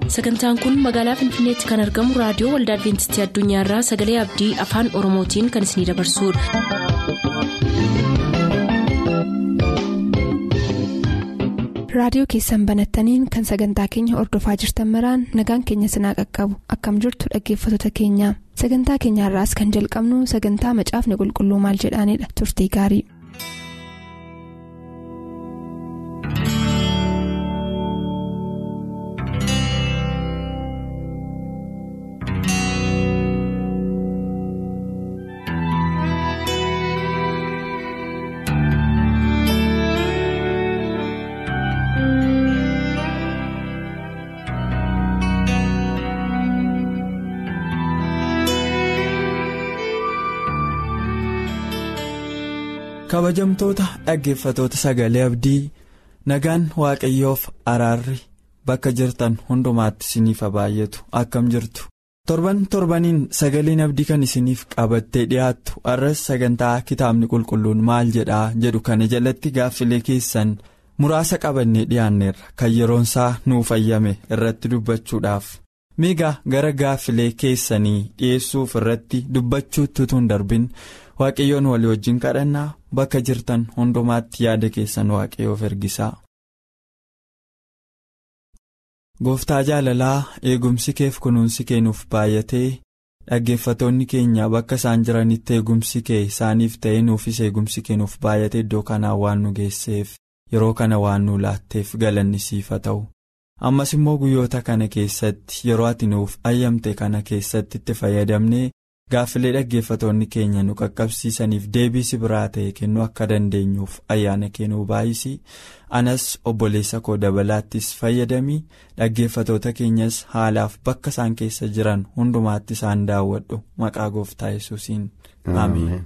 sagantaan kun magaalaa finfinneetti kan argamu raadiyoo waldaa adventistii addunyaarraa sagalee abdii afaan oromootiin kan isinidabarsudha. raadiyoo keessan banattaniin kan sagantaa keenya ordofaa jirtan maraan nagaan keenya sinaa qaqqabu akkam jirtu dhaggeeffattoota keenya sagantaa keenyaarraas kan jalqabnu sagantaa macaafni qulqulluu maal jedhaanidha turtii gaarii. kabajamtoota dhaggeeffatoota sagalee abdii nagaan waaqayyoof araarri bakka jirtan hundumaatti isiniif baay'atu akkam jirtu torban torbaniin sagaleen abdii kan isiniif qabattee dhiyaattu arras sagantaa kitaabni qulqulluun maal jedhaa jedhu kana jalatti gaaffilee keessan muraasa qabannee dhiyaanneerra kan yeroonsaa nuuf ayyame irratti dubbachuudhaaf miigaa gara gaaffilee keessanii dhiyeessuuf irratti dubbachuutti tun darbin. waaqayyoon walii wajjin kadhannaa bakka jirtan hundumaatti yaada keessan waaqayyoof ergisaa. gooftaa jaalalaa eegumsi keef kunuunsi keenuuf baay'atee dhaggeeffatoonni keenya bakka isaan jiranitti eegumsi kee isaaniif ta'ee nuufis eegumsi keenuuf baay'atee iddoo kanaa waan nu geesseef yeroo kana waan nu laatteef galanni siif haa ta'u ammas immoo guyyoota kana keessatti yeroo ati nuuf ayyamte kana keessatti itti fayyadamnee. gaaffilee dhaggeeffatoonni keenya nu qaqqabsiisaniif deebii biraa ta'e kennuu akka dandeenyuuf ayyaana kennuu baay'isi anas obboleessa koo dabalaattis fayyadamii dhaggeeffatoota keenyas haalaaf bakka isaan keessa jiran hundumaatti isaan daawwadhu maqaa gooftaa yesuusiin ameen.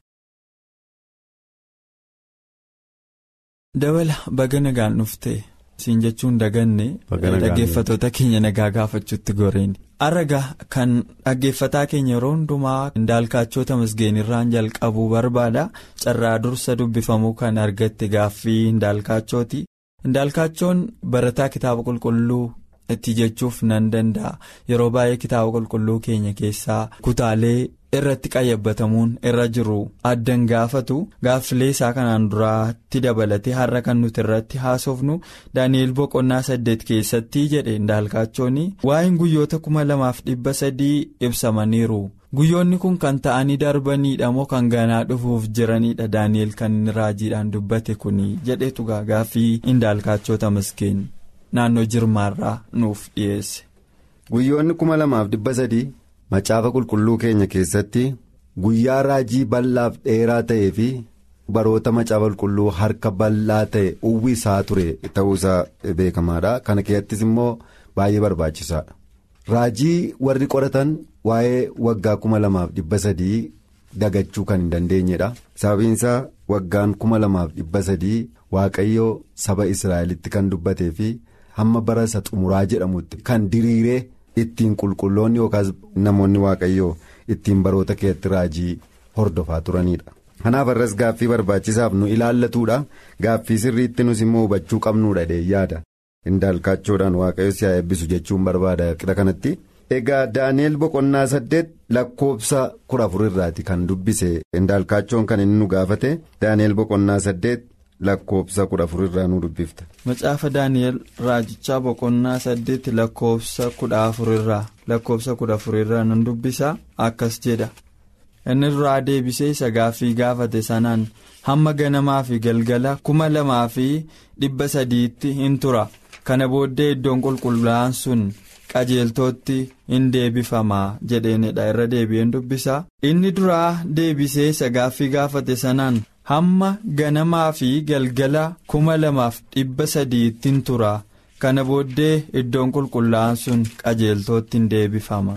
dabala baga nagaan dhufte siin jechuun daganne dhaggeeffatoota keenya nagaa gaafachuutti goreeni. araga kan dhaggeeffataa keenya yeroo hundumaa indaalkaachota masgeenirraan jalqabuu barbaada carraa dursa dubbifamuu kan argatte gaaffii indaalkaachooti indaalkaachoon barataa kitaaba qulqulluu itti jechuuf nan danda'a yeroo baay'ee kitaaba qulqulluu keenya keessaa kutaalee irratti qayyabbatamuun irra jiru addan gaafatu gaaffilee isaa kanaan duraatti dabalatee har'a kan nuti irratti haasofnu daani'el boqonnaa saddeet keessatti jedhe indaalkaachooni waa'een guyyoota kuma lamaaf dhibba sadii ibsamaniiru guyyoonni kun kan ta'anii darbaniidha moo kan ganaa dhufuuf jiranidha daani'el kan inni raajiidhaan dubbate kuni jedhetu gaaffii indaalkaachota maskeen naannoo jirmaarraa nuuf dhiyeesse. guyyoonni kuma lamaaf dhibba sadii. macaafa qulqulluu keenya keessatti guyyaa raajii bal'aaf dheeraa ta'ee fi baroota macaafa qulqulluu harka bal'aa ta'e uwwisaa ture ta'uusaa beekamaadha kana keessattis immoo baay'ee barbaachisaadha. raajii warri qoratan waa'ee waggaa kuma lamaaf dhibba sadii dagachuu kan hin dandeenyedha sababiinsaa waggaan kuma lamaaf dhibba sadii waaqayyoo saba israa'elitti kan dubbatee fi hamma bara isa xumuraa jedhamutti kan diriiree. ittiin qulqulloonni yookaas namoonni waaqayyoo ittiin baroota keessatti raajii hordofaa turanidha. kanaaf irras gaaffii barbaachisaaf nu ilaallatuudha gaaffii sirriitti nus immoo hubachuu qabnuudha yaada indaalkaachoodhaan waaqayyo si haa eebbisu jechuun barbaada qixa kanatti. egaa daani'el boqonnaa saddeet lakkoofsa kudha afurirraati kan dubbise indaalkaachoon kan inni nu gaafate daani'el boqonnaa saddeet. lakkoofsa kudha afurirraa nu dubbifta. macaafa daani'el raajichaa boqonnaa saddeet lakkoofsa kudha afurirraa lakkoofsa kudha afurirraa nan dubbisa akkas jedha inni duraa deebisee isa gaaffii gaafate sanaan hamma ganamaa fi galgala kuma lamaa fi dhibba sadiitti hin tura kana booddee iddoon qulqullaa'aan sun qajeeltootti hin deebifamaa jedheenidha irra deebi'een dubbisa inni duraa deebisee isa gaaffii gaafate sanaan. hamma ganamaa fi galgala kuma lamaaf dhibba sadiittiin tura kana booddee iddoon qulqullaa'aan sun qajeeltootti hin deebifama.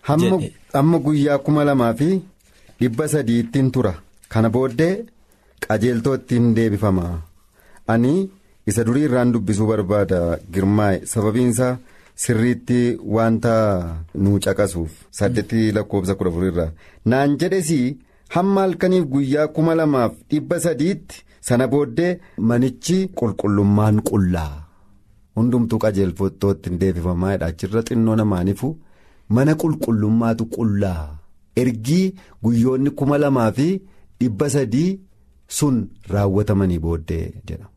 hamma guyyaa kuma lamaa fi dhibba sadiittiin tura kana booddee qajeeltootti hin deebifama ani isa durii irraan dubbisuu barbaada girmaa'e sababiinsaa sirriitti wanta nu caqasuuf saddeetti lakkoofsa kudha afurirraa naan jedhesii. hamma halkaniif guyyaa kuma lamaaf dhibba sadiitti sana booddee manichi qulqullummaan qullaa hundumtuu qajeelfattootti hin deebifamaadha achirra xinnoo namaanifu mana qulqullummaatu qullaa ergii guyyoonni kuma lamaa fi dhibba sadii sun raawwatamanii booddee jedha.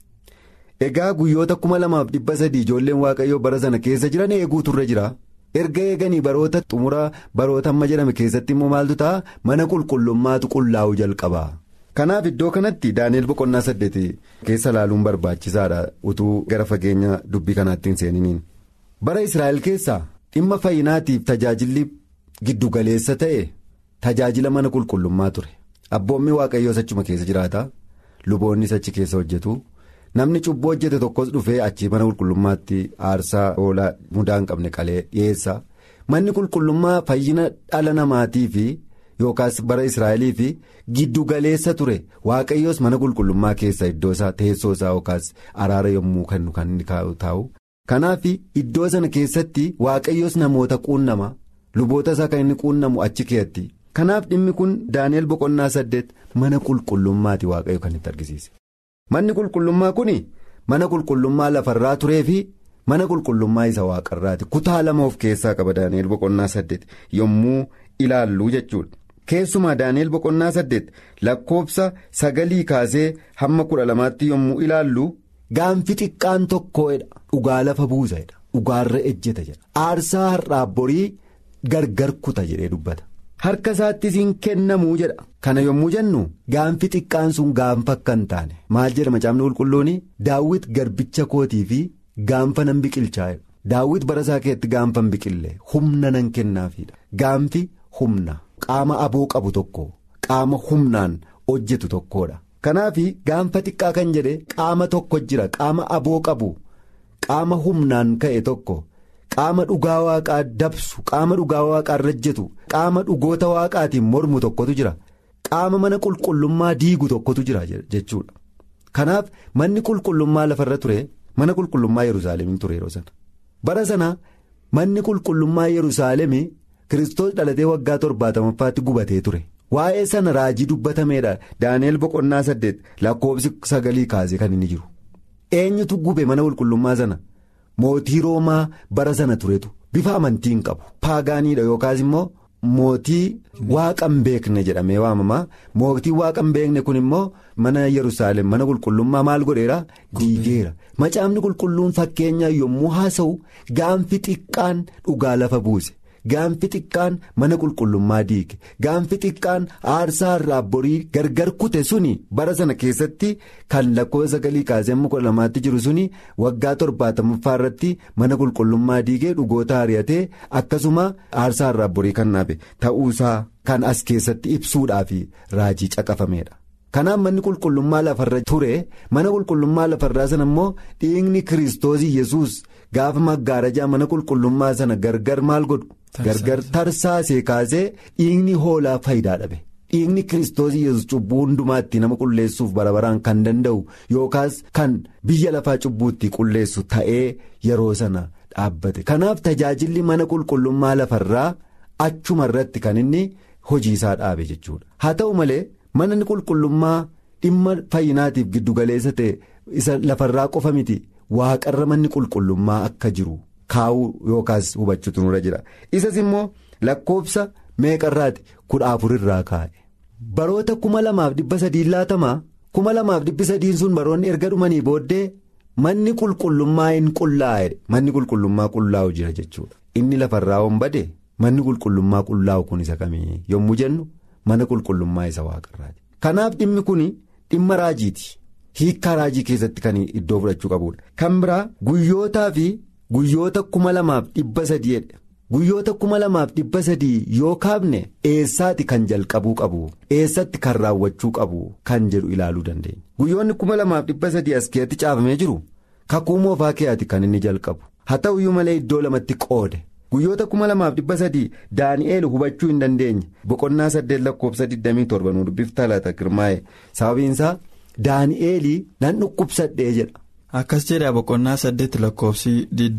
Egaa guyyoota kuma lamaaf dhibba sadii ijoolleen waaqayyoo bara sana keessa jiran eeguu turre jira. Erga eeganii baroota xumura baroota amma jedhame keessatti immoo maaltu ta'a mana qulqullummaatu qullaa'u jalqaba. Kanaaf iddoo kanatti Daani'el boqonnaa saddeeti keessa ilaaluun barbaachisaadha utuu gara fageenya dubbii kanaatti hin seeniniin. Bara Israa'el keessaa dhimma fayyinaatiif tajaajilli giddugaleessa ta'e tajaajila mana qulqullummaa ture. Abboommi waaqayyoos achuma keessa jiraata. Luboonnis achi keessa hojjetu. Namni cubbuu hojjete tokkos dhufee achii mana qulqullummaatti aarsaa oolaa mudaa hin qabne qalee dhiyeessa. Manni qulqullummaa fayyina dhala namaatii fi yookaas bara Israa'elii fi giddugaleessa ture waaqayyoos mana qulqullummaa keessa iddoo isaa teessoo isaa yookaas araara yommuu kennu kan inni taa'u. Kanaaf iddoo sana keessatti waaqayyoos namoota quunnama luboota isaa kan inni quunnamu achi keessatti. Kanaaf dhimmi kun Daani'el boqonnaa saddeet mana qulqullummaati waaqayyo kan itti argisiise. Manni qulqullummaa kun mana qulqullummaa lafarraa turee fi mana qulqullummaa isa waaqarraati kutaa lama of keessaa qaba Daani'el boqonnaa saddeet yommuu ilaallu jechuudha. Keessumaa Daani'el boqonnaa saddeet lakkoofsa sagalii kaasee hamma kudha lamaatti yommuu ilaallu gaanfi xiqqaan tokkoodha dhugaa lafa buusadha dhugaarra ejjeta jedha aarsaa har'aabborii gargar kuta jedhee dubbata. Harka isaattis hin kennamuu jedha kana yommuu jennu gaanfi xiqqaan sun gaanfa akka hin taane maal jedha macaafni qulqulluun daawwit garbicha kootii fi gaanfa nan biqilchaa daawwit bara isaa keessatti gaanfa hin biqille humna nan kennaafiidha gaanfi humna qaama aboo qabu tokko qaama humnaan hojjetu tokkodha kanaaf gaanfa xiqqaa kan jedhe qaama tokko jira qaama aboo qabu qaama humnaan ka'e tokko. Qaama dhugaa waaqaa dabsu qaama dhugaa waaqaa rajjetu qaama dhugoota waaqaatiin mormu tokkotu jira qaama mana qulqullummaa diigu tokkotu jira jechuudha. Kanaaf manni qulqullummaa lafarra ture mana qulqullummaa Yerusaalemiin ture yeroo sana. Bara sana manni qulqullummaa Yerusaalemii Kiristoos dhalatee waggaa torbaatamaffaatti gubatee ture. Waa'ee sana raajii dubbatameedha Daani'el boqonnaa saddeet lakkoofsi sagalii kaasee kan inni jiru. Eenyutu gube mana qulqullummaa sana? Mootii Roomaa bara sana turetu bifa amantii hin qabu paagaaniidha yookaas immoo mootii waaqa hin beekne jedhamee waamamaa mootii waaqa hin beekne kun immoo mana Yerusaalem mana qulqullummaa maal godheera diigeera macaafni qulqulluun fakkeenyaa yommuu haasa'u gaanfi xiqqaan dhugaa lafa buuse gaanfi xiqqaan mana qulqullummaa diige gaanfi xiqqaan aarsaa irraa borii gargar kute suni bara sana keessatti kan lakkoofsa sagalii kaasee amma kudha lamaatti jiru suni waggaa torbaatamaffaa irratti mana qulqullummaa diigee dhugoota ari'atee akkasuma aarsaa irraa borii kan naafe ta'uusaa kan as keessatti ibsuudhaaf raajii caqafameedha. Kanaaf manni qulqullummaa lafarra ture mana qulqullummaa lafarraa sana immoo dhiigni kiristoosii yesus gaafa maggaarajaa mana qulqullummaa sana gargar maal godhu. Gargar tarsaasee kaasee dhiigni hoolaa faayidaa dhabe dhiigni kiristoosii yesus cubbuu hundumaatti nama qulleessuuf barabaraan kan danda'u yookaas kan biyya lafaa cubbuutti qulleessu ta'ee yeroo sana dhaabbate kanaaf tajaajilli mana qulqullummaa lafarraa achuma irratti kan inni hojiisaa dhaabe jechuudha haa ta'u malee manni qulqullummaa dhimma fayyinaatiif giddugaleessa ta'e isa lafarraa qofa miti waaqarra manni qulqullummaa akka jiru. kaa'uu yookaas hubachuutu nurra jira isas immoo lakkoofsa meeqarraati kudha afurirraa kaa'e baroota kuma lamaaf dhibba sadiin laatamaa kuma lamaaf dhibbi sadiin sun baroonni erga dhumanii booddee manni qulqullummaa hin qullaa'e manni qulqullummaa qullaa'u jira jechuudha inni lafarraa hombade manni qulqullummaa qullaa'u kun isa kamii yommuu jennu mana qulqullummaa isa waaqarraati kanaaf dhimmi kun dhimma raajiiti hiikkaa raajii keessatti kan iddoo fudhachuu qabudha kan biraa guyyootaa fi. Guyyoota kuma lamaaf dhibba sadiidha guyyoota kuma lamaaf dhibba sadii yoo kaafne eessaati kan jalqabuu qabu eessatti kan raawwachuu qabu kan jedhu ilaaluu dandeenya. Guyyoonni kuma lamaaf dhibba sadii as keessatti caafamee jiru kakuu moofaa keeyaati kan inni jalqabu haa ta'uyyuu malee iddoo lamatti qoode guyyoota kuma lamaaf dhibba sadii daani'eel hubachuu hin dandeenye boqonnaa saddeet lakkoofsa 27 nu dubbiftaa laata girmaa'e sababiinsaa daani'eelii nan dhukkubsadhee jedha. Akkas jedha boqonnaa saddeet lakkoofsi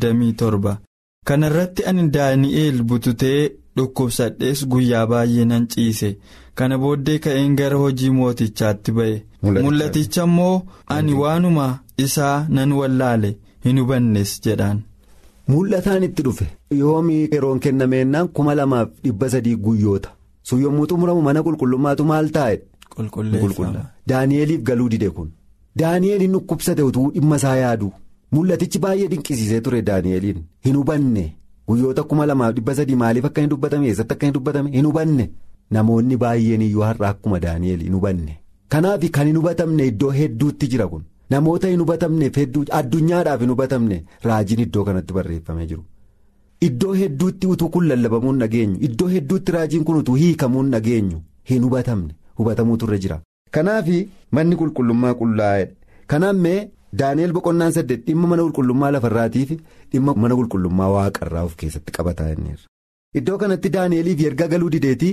27 kana irratti ani daani'eel bututee dhukkubsadhees guyyaa baay'ee nan ciise kana booddee ka'een gara hojii mootichaatti ba'e mul'aticha immoo ani waanuma isaa nan wallaale hin hubannes jedhaan. Mul'ataan itti dhufe yoomii yeroon kennameennaan kuma lamaaf dhibba sadii guyyoota sun yommuu xumuramu mana qulqullummaatu maal taa'e. Qulqulleeffama. Daani'eliif galuu dide kun Daani'eliin dhukkubsate utuu dhimma isaa yaadu mul'atichi baay'ee dinqisiisee ture Daani'eliin hin hubanne guyyoota kuma lamaaf dhibba sadii maaliif akka hin dubbatame eessatti akka hin dubbatame hin hubanne namoonni baay'een iyyuu har'a akkuma Daani'el hin hubanne kanaaf kan hin hubatamne iddoo hedduutti jira kun. Namoota hin hubatamneef hedduu addunyaadhaaf hin hubatamne raajiin iddoo kanatti barreeffamee jiru. Iddoo hedduutti utuu kun lallabamuu hin dhageenyu iddoo hedduutti raajiin kun utuu hiikamuu hin dhageenyu hin hubatamne hubatamuutu irra jira. Kanaaf manni qulqullummaa qullaa'edha. Kanaaf mee Daani'el boqonnaan saddeet dhimma mana qulqullummaa lafarraatiif dhimma mana qulqullummaa waaqarraa of keessatti qabataa inniirra. Iddoo kanatti Daani'eliif erga galuu dideetii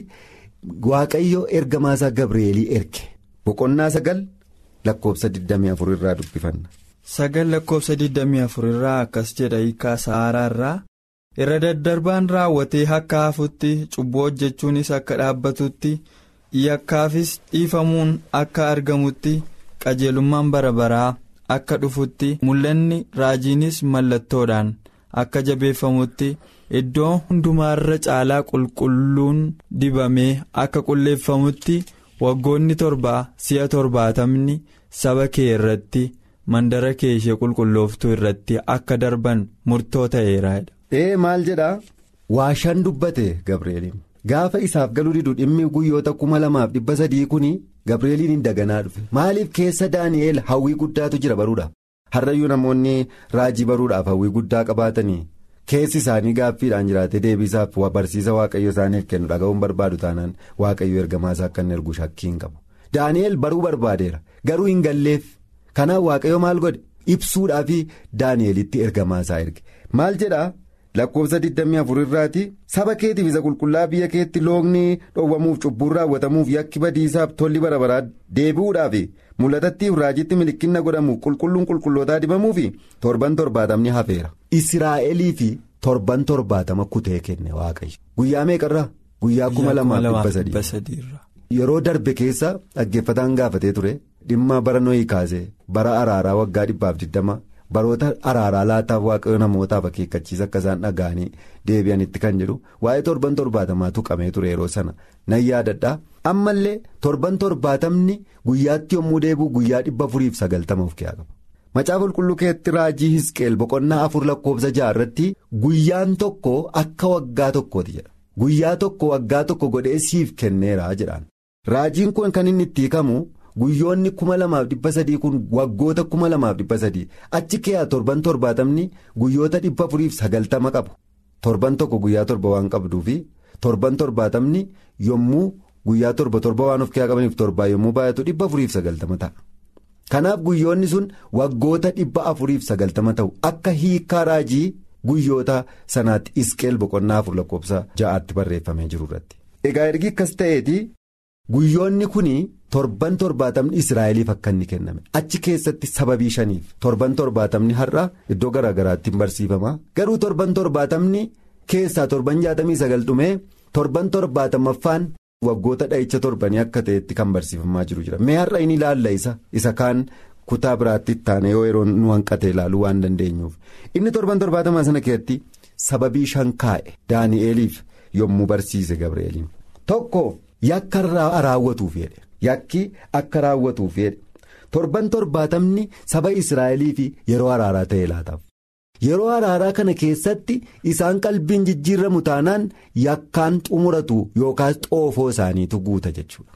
waaqayyo ergamaasaa Gabreelii erge boqonnaa sagal. Lakkoobsa 24 irraa dubbifanna. Sagal lakkoobsa 24 irraa akkas jedha hiikaa sa'aaraa irraa irra daddarbaan raawwatee akka hafutti cubbuu hojjechuunis akka dhaabbatutti yakkaafis dhiifamuun akka argamutti qajeelummaan bara baraa akka dhufutti mul'anni raajiinis mallattoodhaan akka jabeeffamutti iddoo hundumaarra caalaa qulqulluun dibamee akka qulleeffamutti. waggoonni torbaa si'a torbaatamni saba kee irratti mandara kee ishee qulqullooftuu irratti akka darban murtoo ta'eeraadha. ee maal jedhaa waashaan dubbate gabreeliin gaafa isaaf galuu didu dhimmi guyyoota kuma lamaaf dhibba sadii kun gabreeliin hin daganaa dhufe maaliif keessa daani'eel hawwii guddaatu jira baruudhaaf har'ayyuu namoonni raajii baruudhaaf hawwii guddaa qabaatanii. keessi isaanii gaaffiidhaan jiraate deebisaaf barsiisa waaqayyo isaaniif kennu dhaga'uun barbaadu taanaan waaqayyo ergamaasaa akka inni ergu shakkii hin qabu daani'el baruu barbaadeera garuu hin galleef kanaaf waaqayyo maal godhe ibsuudhaaf daani'elitti ergamaasaa erge maal jedhaa lakkoofsa 24 irraati saba keetiif isa qulqullaa biyya keetti loogni dhoowwamuuf cubbuun raawwatamuuf yakki badiisaaf tolli bara baraa deebi'uudhaaf mul'atattiif raajitti milikinna godhamuuf qulqulluun qulqullootaa dibamuufi torban torbaatamni hafeera. Israa'elii fi torban torbaatama kutee kenne waaqayyo guyyaa meeqarraa guyyaa kuma lamaaf dhibba sadii yeroo darbe keessa dhaggeeffataan gaafatee ture dhimma bara nohii kaasee bara araaraa waggaa dhibbaaf digdama baroota araaraa laataaf waaqayyo namootaaf akeekkachiisa akka isaan dhaga'anii deebi'anitti kan jedhu waa'ee torban torbaatamaa tuqamee ture yeroo sana nan yaadadhaa ammallee torban torbaatamni guyyaatti yommuu deebi'u guyyaa dhibba afuriif sagaltama of keessaa qaba. Macaafa qulqulluu keessatti raajii Hisqeel boqonnaa afur lakkoofsa ja'a irratti guyyaan tokko akka waggaa tokkooti jedha. Guyyaa tokko waggaa tokko godhee siif kenneera jedhaan. Raajiin kun kan inni itti hiikamu guyyoonni kuma lamaaf dhibba sadii kun waggoota kuma lamaaf dhibba sadii achi keessa torban torbaatamni guyyoota dhibba afuriif sagaltama qabu. Torban tokko guyyaa torba waan qabduufi torban torbaatamni yommuu guyyaa torba torba waan of keessaa qabaniif torbaa yommuu baay'atu dhibba afuriif sagaltama ta'a. Kanaaf guyyoonni sun waggoota dhibba afuriif sagaltama ta'u akka hiikaa raajii guyyoota sanaatti isqeel boqonnaa afur lakkoofsa ja'aatti barreeffamee jiru irratti. Egaa ergi akkas ta'eeti guyyoonni kun torban torbaatamni Israa'eliif akka inni kenname achi keessatti sababii shaniif torban torbaatamni har'a iddoo garaa garaatti hin barsiifama garuu torban torbaatamni keessaa torban jaatamii sagal dhumee torban torbaatamaffaan. waggoota dha'icha torbanii akka ta'etti kan barsiifamaa jiru jira mee har'a inni ilaalla isa isa kaan kutaa biraatti taane yoo yeroo nu hanqate ilaaluu waan dandeenyuuf inni torban torbaatamaa sana keessatti sababii shan kaa'e daani'eliif yommuu barsiise gabreeliin tokko yakka raawwatuuf jedhe yakki akka raawwatuuf jedhe torban torbaatamni saba israa'eliif yeroo araaraa ta'e laataaf. yeroo araaraa kana keessatti isaan qalbiin jijjiirramu taanaan yakkaan xumuratu yookaas xoofoo isaaniitu guuta jechuudha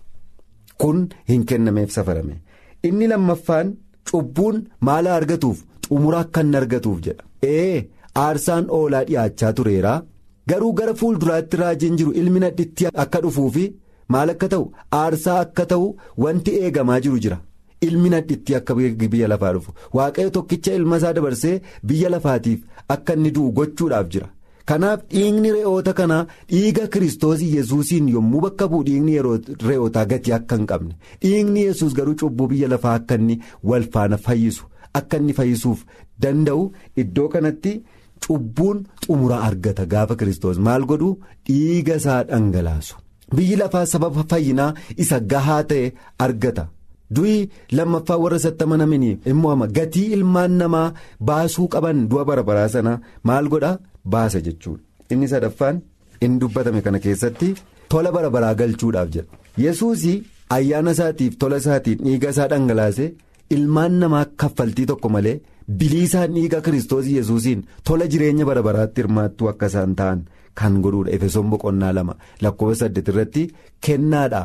kun hin kennameef safarame inni lammaffaan cubbuun maala argatuuf xumura akka hin argatuuf jedha ee aarsaan oolaa dhiyaachaa tureera garuu gara fuulduraatti raajiin jiru ilmi nadhitti akka dhufuufi maal akka ta'u aarsaa akka ta'u wanti eegamaa jiru jira. ilmi nadhitti akka biyya lafaa dhufu waaqayyo tokkicha ilma isaa dabarsee biyya lafaatiif akka inni du'u gochuudhaaf jira kanaaf dhiigni re'oota kanaa dhiiga kiristoos yesuusiin yommuu bakka bu'u dhiigni re'ootaa gatii akka hin qabne dhiigni yesus garuu cubbuu biyya lafaa akka inni wal faana fayyisu akka inni fayyisuuf danda'u iddoo kanatti cubbuun xumura argata gaafa kiristoos maal godhu dhiiga isaa dhangalaasu biyyi lafaa sababa fayyinaa isa gahaa ta'e argata. du'i lammaffaa warra isatti amanamanii immoo ama gatii ilmaan namaa baasuu qaban du'a bara baraa sana maal godha baasa jechuudha inni sadaffaan inni dubbatame kana keessatti tola bara baraa galchuudhaaf jedha yesuus ayyaana isaatiif tola isaatiin dhiiga isaa dhangalaase ilmaan namaa kaffaltii tokko malee biliisaan dhiiga kiristoos yesuusiin tola jireenya bara baraatti hirmaattuu akka isaan ta'an kan godhuudha efesoon boqonnaa lama lakkoofsa saddeet irratti kennaadha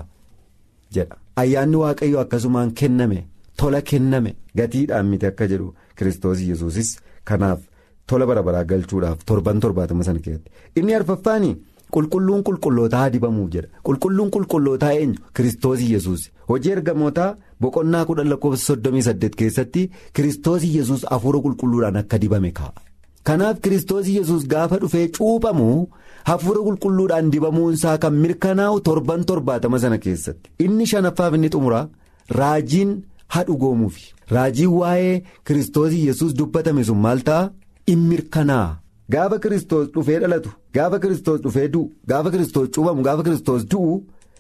jedha ayyaanni waaqayyoo akkasumaan kenname tola kenname gatiidhaan miti akka jedhu kiristoos yesuusis kanaaf tola bara baraa galchuudhaaf torban torbaatama sana keessatti inni arfaffaani qulqulluun qulqullootaa dibamuuf jedha qulqulluun qulqullootaa eenyu kiristoos yesuus hojii ergamootaa boqonnaa kudhan lakkoofsa soddomii saddeet keessatti kiristoos yesuus hafuura qulqulluudhaan akka dibame kaa'a. kanaaf kiristoos yesus gaafa dhufee cuuphamu hafuura qulqulluudhaan dibamuunsaa kan mirkanaa'u torban torbaatama sana keessatti inni shanaffaaf inni xumuraa raajiin hadhugoomuufi raajiin waa'ee kiristoos yesus dubbatame sun maal ta'a in mirkanaa'a gaafa kiristoos dhufee dhalatu gaafa kiristoos dhufee du'u gaafa kiristoos cuuphamu gaafa kiristoos du'u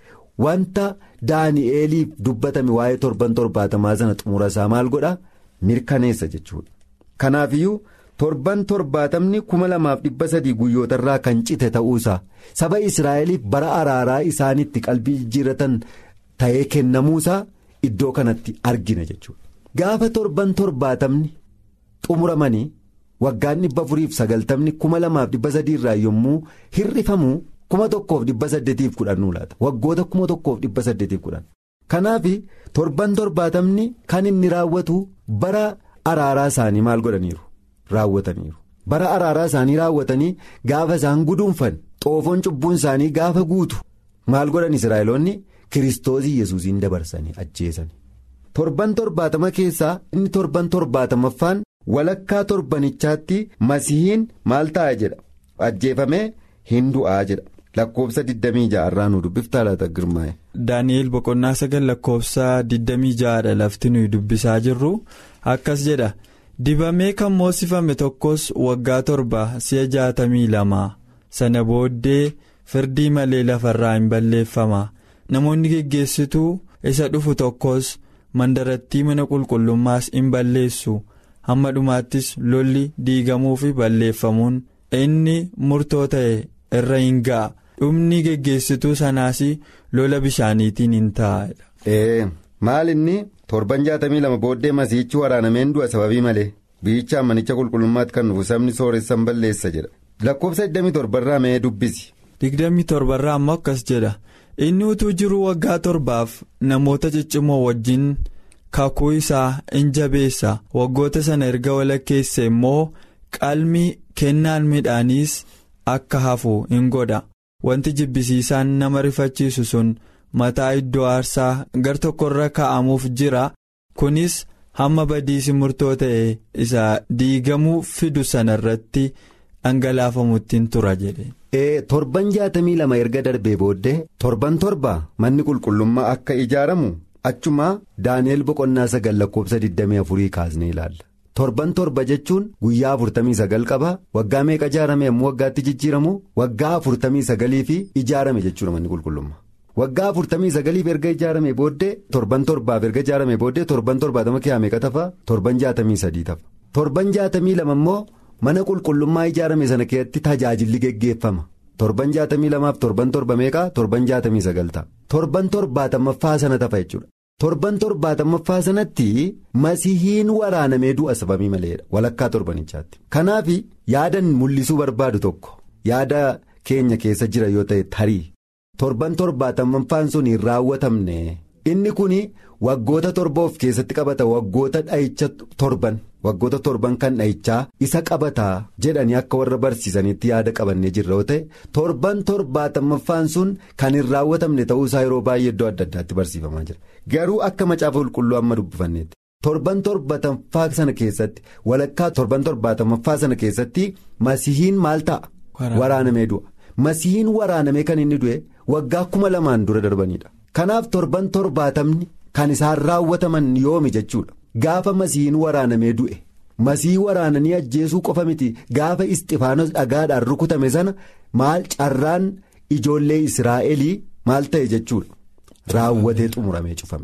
wanta daani'eeliif dubbatame waa'ee torban torbaatamaa sana xumura isaa maal godha mirkaneessa jechuudha kanaafiyyuu. torban torbaatamni kuma lamaaf dhibba sadii guyyootarraa kan cite ta'uusaa saba israa'eliif bara araaraa isaanitti qalbii jijjiirratan ta'ee kennamuusaa iddoo kanatti argina jechuudha. gaafa torban torbaatamni xumuramanii waggaan dhibba afuriif sagaltamni kuma lamaaf dhibba sadiirraa yommuu hir'ifamu kuma tokkoof dhibba saddeetiif kudhan laata waggoota kuma tokkoof dhibba saddeetiif kudhan kanaaf torban torbaatamni kan inni raawwatu bara araaraa isaanii maal godhaniiru. raawwataniiru bara araaraa isaanii raawwatanii gaafa isaan guduunfan xoofoon cubbuun isaanii gaafa guutu maal godhan israa'eloonni kiristoosii yesuusiin dabarsanii ajjeesani torban torbaatama keessaa inni torban torbaatamaffaan walakkaa torbanichaatti masihiin maal ta'a jedha ajjeefamee hin du'aa jedha lakkoofsa 26 irraa nu dubbiftaa laata girmaa'e. daani'el boqonnaa sagal lakkoofsa 26 dha lafti nuyi dubbisaa jirru akkas jedha. dibamee kan moosifame tokkos waggaa torba si'a jaatamii lama sana booddee firdii malee lafarraa hin balleeffama namoonni geggeessituu isa dhufu tokkos mandarattii mana qulqullummaas hin balleessu hamma dhumaattis lolli diigamuu fi balleeffamuun inni murtoo ta'e irra hin ga'a dhumni geggeessituu sanaas lola bishaaniitiin hin ta'a. maal inni torban jaatamii lama booddee masiichi waraanameen du'a sababii malee biyyicha manicha qulqullummaatti kan dhufu sabni sooressan balleessa jedha lakkoofsa 27 irraa mee dubbisi. 27 irraa ammoo akkas jedha inni utuu jiruu waggaa torbaaf namoota ciccimoo wajjin kakuu isaa in jabeessa waggoota sana erga walakkeesse immoo qalmi kennaan midhaaniis akka hafu in godha wanti jibbisiisaan nama rifachiisu sun. mataa iddoo aarsaa gar tokkorra kaa'amuuf jira kunis hamma badiisi murtoo ta'e isa diigamuu fidu sana irratti dhangalaafamutti tura jedhe. torban jaatamii lama erga darbee booddee torban torba manni qulqullummaa akka ijaaramu achumaa daani'el boqonnaa sagal lakkoofsa 24 kaasnee ilaalla. torban torba jechuun guyyaa 49 qaba waggaa meeqa ijaarame ammoo waggaatti jijjiiramu waggaa 49 fi ijaarame jechuudha manni qulqullummaa. waggaa afurtamii sagaliif erga ijaarame booddee torban torbaaf erga ijaarame booddee torban torbaatama kiyaa meeqa tafa torban jaatamii sadii tafa torban jaatamii lama immoo mana qulqullummaa ijaarame sana keessatti tajaajilli geggeeffama torban jaatamii lamaaf torban torba meeqa torban jaatamii sagal ta'a torban torbaatamaffaa sana tafa jechuudha torban torbaatamaffaa sanatti masihiin waraanamee du'a sababii maleedha walakkaa torbanichaatti kanaaf yaadan mul'isuu barbaadu tokko yaada keenya keessa jira yoo ta'e tarii. torban torbaatamaffaan sun hin raawwatamne inni kun waggoota torba of keessatti qabata waggoota dha'icha torban waggoota torban kan dha'ichaa isa qabataa jedhanii akka warra barsiisanitti yaada qabannee jirra yoo ta'e torban torbaatamaffaan sun kan hin raawwatamne ta'uusaa yeroo baay'ee iddoo adda addaatti barsiifamaa jira garuu akka macaafa qulqulluu amma dubbifanneetti torban torbaatamaffaa sana keessatti walakkaa torban torbaatamaffaa sana keessatti masihiin maal ta'a waraanamee du'a. masihiin waraanamee kan inni du'e waggaa kuma lamaan dura darbanidha kanaaf torban torbaatamni kan isaan raawwataman yoomi jechuudha gaafa masihiin waraanamee du'e masihii waraananii ajjeesuu qofa miti gaafa isxifaanos dhagaadhaan rukutame sana maal carraan ijoollee israa'elii maal ta'e jechuudha raawwatee xumuramee cufameera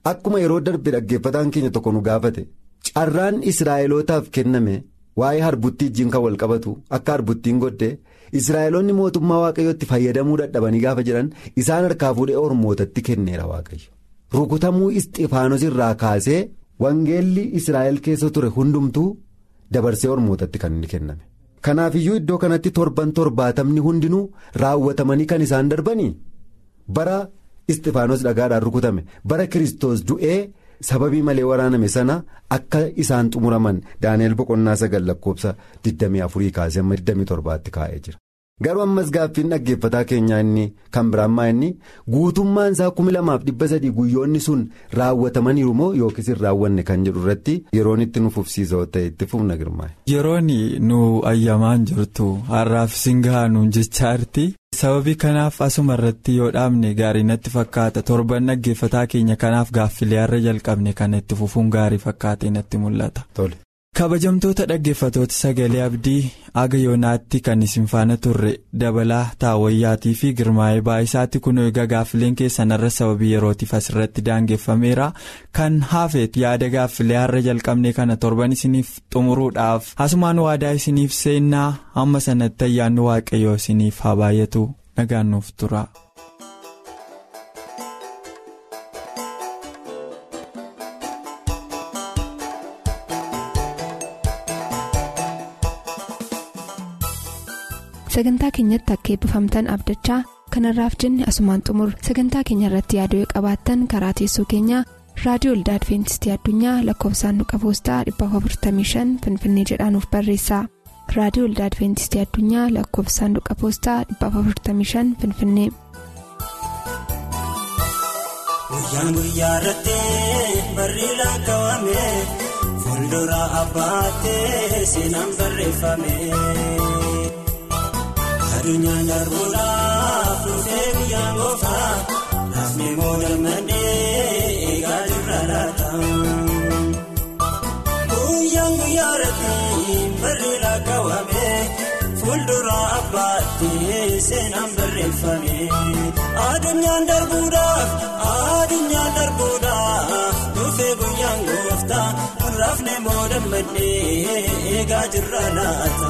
akkuma yeroo darbe dhaggeeffataan keenya tokko nu gaafate carraan israa'elootaaf kenname waa'ee harbuttii wajjin kan wal qabatu akka harbuttiin godde israa'eloonni mootummaa waaqayyootti fayyadamuu dadhabanii gaafa jedhan isaan harkaa fuudhee ormootatti kenneera waaqayyo rukutamuu isxifaanos irraa kaasee wangeelli israa'el keessa ture hundumtuu dabarsee ormootatti kan inni kenname. Kanaafiyyuu iddoo kanatti torban torbaatamni hundinuu raawwatamanii kan isaan darbanii bara isxifaanos dhagaadhaan rukutame bara kiristoos du'ee sababii malee waraaname sana akka isaan xumuraman daani'el boqonnaa sagal lakkoofsa 24 kaasee amma 27tti kaa'ee jira. Garuu ammas gaaffiin dhaggeeffataa keenyaa inni kan biraan maa inni guutummaan isaa kumi lamaaf dhibba sadii guyyoonni sun raawwatamaniiru moo yookiis hin raawwanne kan jedhu irratti yeroon itti nu fufsiisa ta'e itti fufna girmaa'e. Yeroon nu ayyamaan jirtu har'aaf singaa nuun jechaarti. sababii kanaaf asuma irratti yoo dhaabne gaarii natti fakkaata torban dhaggeeffataa keenya kanaaf gaaffilee har'a jalqabne kana itti fufuun gaarii fakkaatee natti mul'ata. kabajamtoota dhaggeeffatoota sagalee abdii aga yoonaatti kan isin faana turre dabalaa taawwayyaatii fi girmaa'ee baay'isaatti kun egaa gaaffileen keessan irra sababii yerootiif asirratti daangeffameera kan hafeet yaada gaaffilee har'a jalqabne kana torban isiniif xumuruudhaaf asumaan waadaa isiniif seennaa hamma sanatti ayyaanni waaqayyoo isiniif haa baay'atu nagaan nuuf tura. sagantaa keenyatti akka eebbifamtan abdachaa kanarraaf jenne asumaan xumur sagantaa keenya irratti yaaduu qabaattan karaa teessoo keenyaa raadiyoo olda adventistii addunyaa lakkoofsaanduqa poostaa 455 finfinnee jedhaanuf barreessa raadiyoo olda adventistii addunyaa lakkoofsaanduqa poostaa 455 finfinnee. guyyaan guyyaa irratti barri lakkaawame fuuldura abbaattee seenaan barreeffame. Adunyaan darbuudhaaf dhufee guyyaan gooftaa laafni moodammadhee eegaa jirra laata. Guyyaan guyyaa irratti barri lakkaawame fuuldura abbaattee seenaan barreeffame. Adunyaan darbuudhaaf adunyaan darbuudhaaf dhufee guyyaan gooftaa laafni moodammadhee eegaa jirra laata.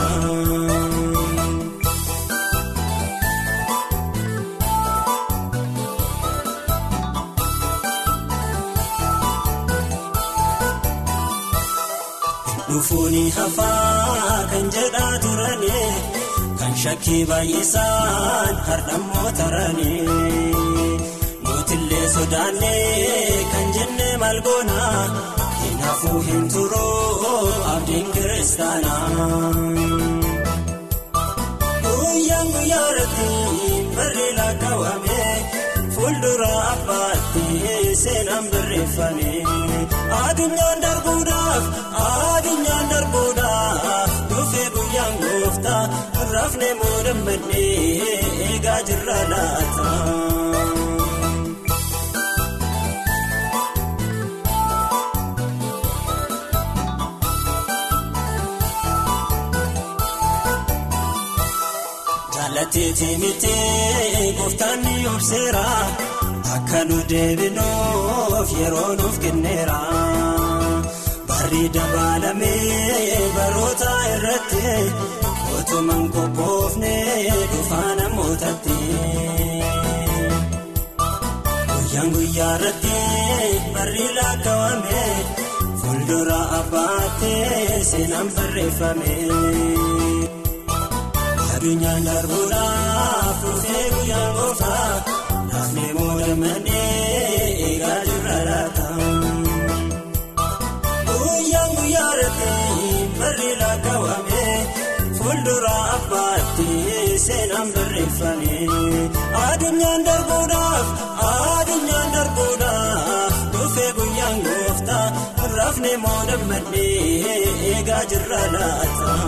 Dhufuuni hafaa kan jedhaa turani kan shakkii baay'isaan hardhammoo tarani mootillee sodaannee kan jenne malgoona hin hafuu hin turuu abdiin kiristaana. Guyyaan guyyaa irratti barri lakkaawame fuuldura abbaatti seenaan barreeffame. Adunyaan darbuudhaaf adunyaan darbuudhaaf dhufee guyyaan gooftaa rafne moodammadhee eegaa jirra laata. Jaallateetii mitee gooftaan ni obseera. Akka nu deebinuuf yeroo nuuf kenneera. Barri dabalamee baroota irratti otumaan qophoofne dhufaa namootatti. Guyyaan guyyaa irratti barri lakkaawame fuuldura abbaattee seenaan barreeffame. Adunyaan darbuudhaaf dhufee guyyaan gooftaa. Laafni moodammadhee eegaa jirra laata. Guyyaan guyyaa irratti barri lakkaawame fuuldura abbaatti seenaan barreeffame. Adunyaan darbuudhaaf adunyaan darbuudhaaf dhufee guyyaan gooftaa rafne moodammadhee eegaa jirra laata.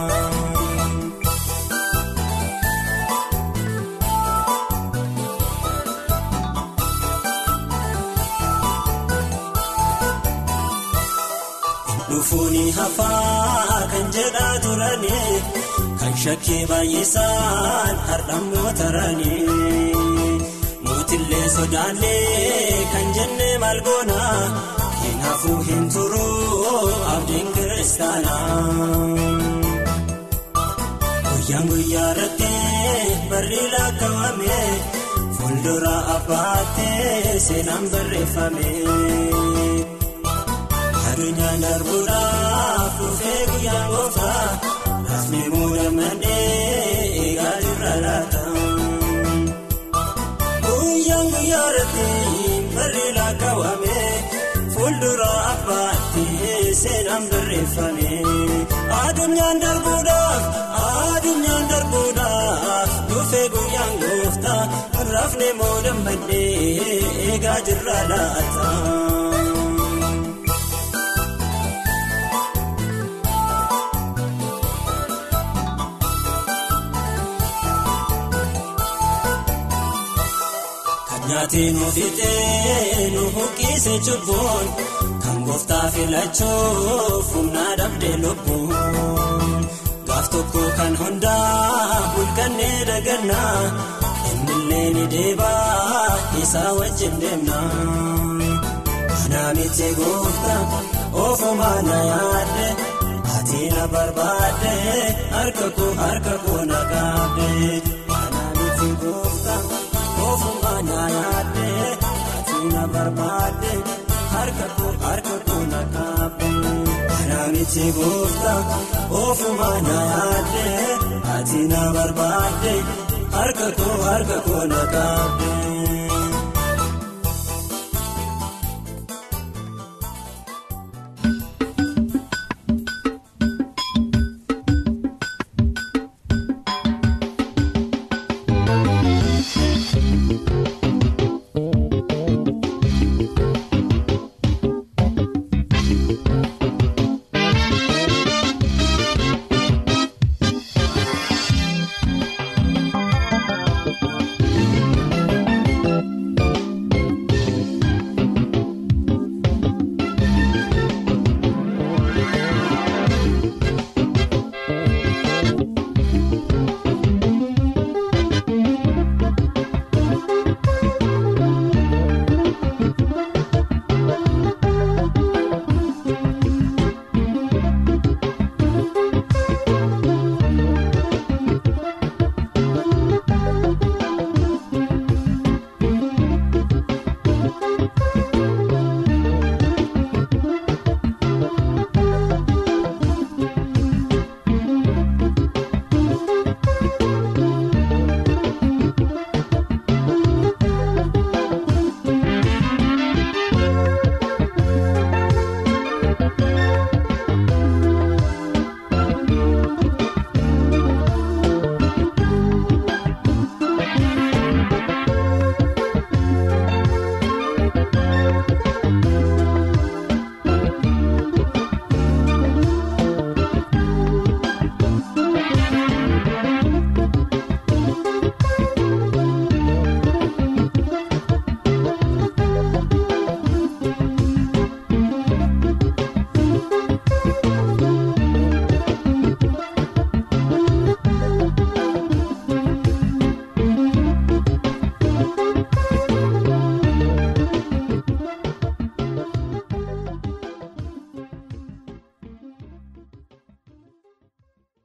Dhufuuni hafaa kan jedhaa turani kan shakkii baay'isaan hardhammoo tarani mootillee sodaannee kan jenne maal goona kanaafuu hin turu abdiin kiristaanaa. Guyyaan guyyaa irratti barri lakkaawame fuuldura abbaattee seenaan barreeffame. Adunyaan darbuudhaaf dhufee guyyaan gooftaa rafni muudamanii eegaa jirra laata. Guyyaan guyyaa irratti barri lakkaawame fuuldura abbaattee seenaan barreeffame. Adunyaan darbuudhaaf adunyaan darbuudhaaf dhufee guyyaan gooftaa rafni muudamanii eegaa jirra laata. Nyaatiin ofiitee nu buqqise cubbuun kan gooftaa filachuuf humna dhabdee lubbuun gaaf tokko kan hundaa bulkannee dagannaa innillee ni deebaa isaa wajjin deemnaa. Anaa miti gooftaa ofumaa na yaadde ati na barbaadde harka koo harka koo na gaabde. Anaa miti gooftaa. Ofumaa nyaanyaadde ati na barbaadde harka koo harka koo na kaabde. Anaa miti gooftaa ofumaa nyaanyaadde ati na barbaadde harka koo harka koo na kaabde.